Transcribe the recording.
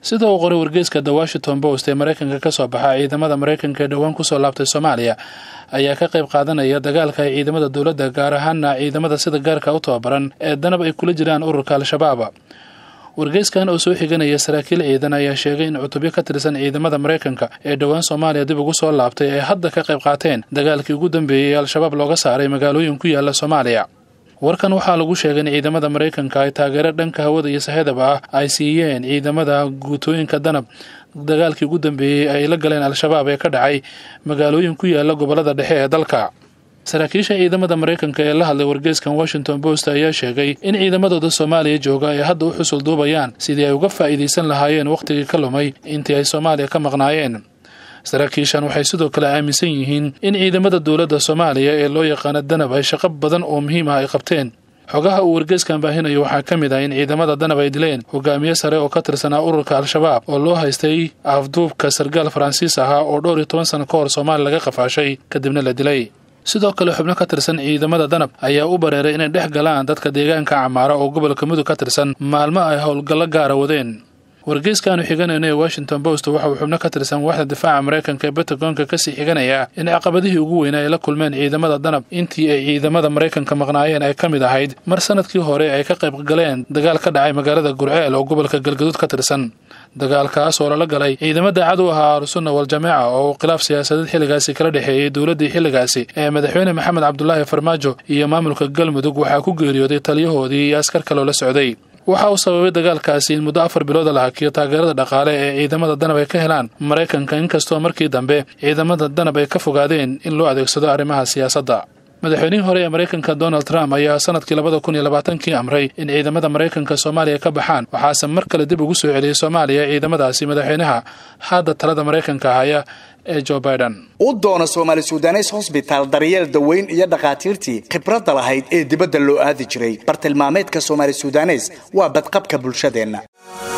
sida uu qoray wargeyska the washington post ee maraykanka ka soo baxa ciidamada maraykanka ee dhowaan kusoo laabtay soomaaliya ayaa ka qayb qaadanaya dagaalka ay ciidamada dowladda gaar ahaana ciidamada sida gaarka u tababaran ee danab ay kula jiraan ururka al-shabaab wargeyskan oo soo xiganaya saraakiil ciidan ayaa sheegay in cutubyo ka tirsan ciidamada maraykanka ee dhowaan soomaaliya dib ugu soo laabtay ay hadda ka qayb qaateen dagaalkii ugu dambeeyey ee al-shabaab looga saaray magaalooyin ku yaala soomaaliya warkan waxaa lagu sheegay in ciidamada maraykanka ay taageero dhanka hawada iyo sahedaba ah ay siiyeen ciidamada guutooyinka danab dagaalkii ugu dambeeyey ay la galeen al-shabaab ee ka dhacay magaalooyin ku yaala gobolada dhexe ee dalka saraakiisha ciidamada maraykanka ee la hadlay wargeyskan washington post ayaa sheegay in ciidamadooda soomaaliya jooga ay hadda u xusul duubayaan sidii ay uga faa'iidaysan lahaayeen wakhtigii ka lumay intii ay soomaaliya ka maqnaayeen saraakiishan waxay sidoo kale aaminsan yihiin in ciidamada dowladda soomaaliya ee loo yaqaano danab ay shaqo badan oo muhiim ah ay qabteen xogaha uu wargeyskan baahinayo waxaa ka mid ah in ciidamada danab ay dileen hogaamiye sare oo ka tirsanaa ururka al-shabaab oo loo haystay afduubka sargaal faransiis ahaa oo dhowr iyo toban sano ka hor soomaaliya laga qafaashay kadibna la dilay sidoo kale xubno ka tirsan ciidamada danab ayaa u bareeray inay dhex galaan dadka deegaanka camaara oo gobolka mudug ka tirsan maalmo ay howlgallo gaara wadeen wargeyskaanu xiganayna ee washington post waxa uu xubno ka tirsan waaxda difaaca maraykanka ee batagonka kasii xiganaya in caqabadihii ugu weynaa ay la kulmeen ciidamada danab intii ay ciidamada maraykanka maqnaayeen ay ka mid ahayd mar sanadkii hore ay ka qayb galeen dagaal ka dhacay magaalada gurceel oo gobolka galgaduud ka tirsan dagaalkaas oo lala galay ciidamada cadow ahaa ahlusunna wal-jameeca oo khilaaf siyaasadeed xilligaasi kala dhexeeyey dowladdii xilligaasi ee madaxweyne maxamed cabdulaahi farmaajo iyo maamulka galmudug waxaa ku geeriyooday taliyahoodii iyo askar kaloo la socday waxa uu sababay dagaalkaasi in muddo afar bilooda la hakiyo taageerada dhaqaale ee ciidamada danab ay ka helaan maraykanka inkastoo markii dambe ciidamada danab ay ka fogaadeen in loo adeegsado arrimaha siyaasadda madaxweynihii hore ee maraykanka donald trump ayaa sanadkii labada kun iyo labaatankii amray in ciidamada maraykanka soomaaliya ka baxaan waxaase mar kale dib ugu soo celiyey soomaaliya ciidamadaasi madaxweynaha hadda talada maraykanka haya ee jo biden u doono soomaali sudanes hosbitaal daryeel daweyn iyo dhakhaatiirtii khibradda lahayd ee dibadda loo aadi jiray bartilmaameedka soomaali sudanes waa badqabka bulshadeenna